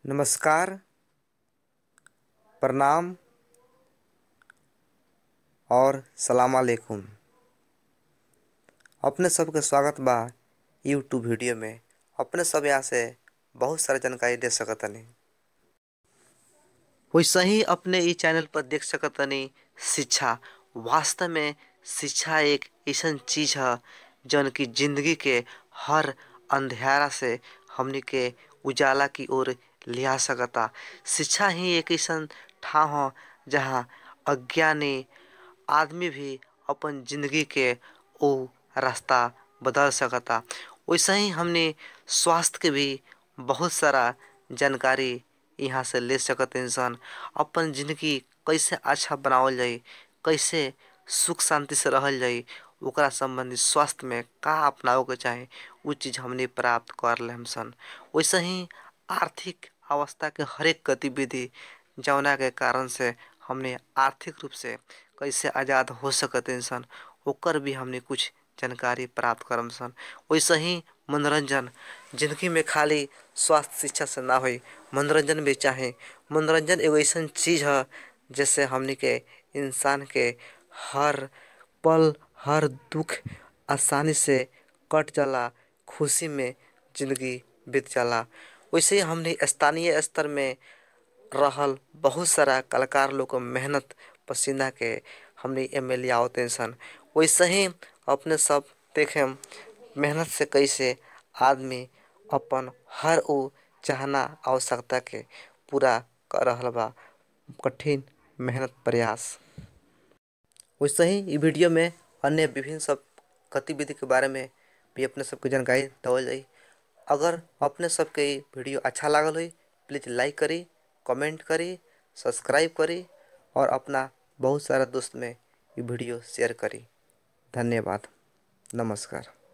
नमस्कार प्रणाम और सलाम अलैकुम अपने सबके स्वागत बा यूट्यूब वीडियो में अपने सब यहाँ से बहुत सारा जानकारी दे सकतनी वैसे ही अपने ई चैनल पर देख सकतनी शिक्षा वास्तव में शिक्षा एक ऐसा चीज है जौन की जिंदगी के हर अंधेरा से हमनी के उजाला की ओर ले आ सकता शिक्षा ही एक ऐसा ठाव है जहाँ अज्ञानी आदमी भी अपन जिंदगी के ओ रास्ता बदल सकता वैसे ही हमने स्वास्थ्य के भी बहुत सारा जानकारी यहाँ से ले सकते इंसान अपन जिंदगी कैसे अच्छा बनावल जाए कैसे सुख शांति से रहल जाए ओकरा संबंधित स्वास्थ्य में का अपनावे के चाहे वो चीज़ हमने प्राप्त कर ले सन वैसे ही आर्थिक अवस्था के हरेक गतिविधि जौना के कारण से हमने आर्थिक रूप से कैसे आज़ाद हो सकते इंसान ओकर भी हमने कुछ जानकारी प्राप्त करम सन वैसे ही मनोरंजन जिंदगी में खाली स्वास्थ्य शिक्षा से ना हो मनोरंजन भी चाहे मनोरंजन एगो ऐसा चीज़ है जैसे हमने के इंसान के हर पल हर दुख आसानी से कट जाला खुशी में जिंदगी बीत जाला वैसे ही हमने स्थानीय स्तर में रहल बहुत सारा कलाकार लोग को मेहनत पसीना के हमने एम एल आवते सन वैसे ही अपने सब देखें मेहनत से कैसे आदमी अपन हर वो चाहना आवश्यकता के पूरा कर रहा बा कठिन मेहनत प्रयास वैसे ही ई वीडियो में अन्य विभिन्न सब गतिविधि के बारे में भी अपने सबके जानकारी देवल जाई अगर अपने सबके ई वीडियो अच्छा लागल हो प्लीज़ लाइक करी कमेंट करी सब्सक्राइब करी और अपना बहुत सारा दोस्त में ये वीडियो शेयर करी धन्यवाद नमस्कार